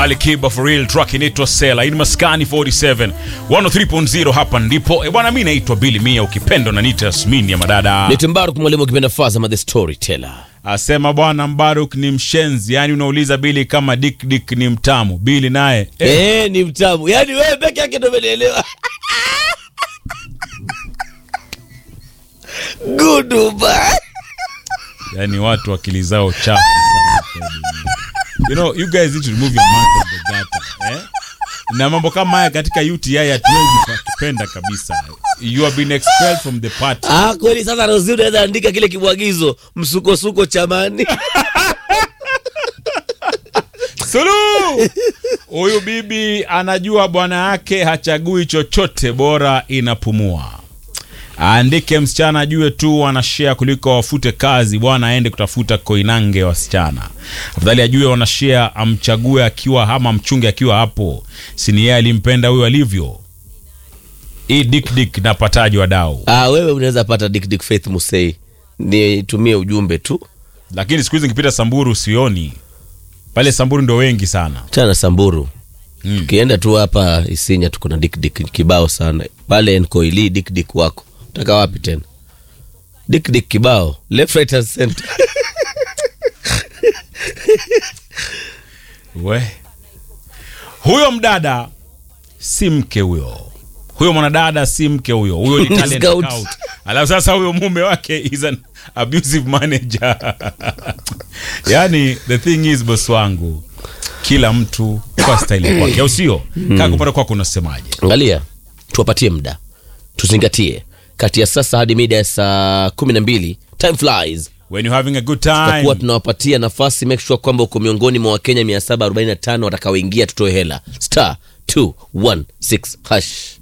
Ali Kiba for real track inaitwa Sela in Maskani 47 103.0 hapa ndipo. E bwana, mimi naitwa Billy Mia, ukipenda na nita Yasmini ya madada. Ni Timbaruk mwalimu ukipenda Fazama the storyteller. Asema bwana Mbaruk ni mshenzi, yani unauliza Billy kama Dick Dick ni mtamu. Billy naye eh, Eh, ni mtamu. Yaani wewe peke yake ndio umenielewa. Goodbye. yani watu akili zao chafu sana kwa dunia. You know, you guys need to remove your mouth from the gutter. Eh? Na mambo kama haya katika UTI hatuwezi kupenda kabisa. You have been expelled from the party. Ah, kweli sasa Rozi unaweza andika kile kibwagizo msukosuko chamani. Suluhu! Huyu bibi anajua bwana yake hachagui chochote, bora inapumua. Aandike msichana ajue tu wanashare kuliko wafute kazi, bwana aende kutafuta koinange wasichana. Afadhali ajue wanashare, amchague akiwa ama mchunge akiwa hapo, sini yeye alimpenda huyo alivyo. Hii dik dik napataji wadau, Ah, wewe unaweza pata Dick Dick Faith Musei. Nitumie ujumbe tu. lakini siku hizi nikipita Samburu sioni pale. Samburu ndo wengi sana. Chana Samburu. Mm. Ukienda tu hapa Isinya tuko na Dick Dick kibao sana. Pale Nkoili Dick Dick wako. Utaka wapi tena? Dick Dick kibao. Left right and center. We, huyo mdada si mke huyo, huyo mwanadada si mke huyo, huyo ni Ni talent scout. scout. Alafu sasa huyo mume wake is an abusive manager. Yani the thing is, boss wangu, kila mtu kwa style kwake, au sio? Kaa kupata kwako, unasemaje? Angalia, tuwapatie muda, tuzingatie kati ya sasa hadi mida ya saa kumi na mbili time flies. When you having a good Tutakuwa time, tunawapatia nafasi, make sure kwamba uko miongoni mwa Wakenya 745 watakaoingia, tutoe hela star 216 hash.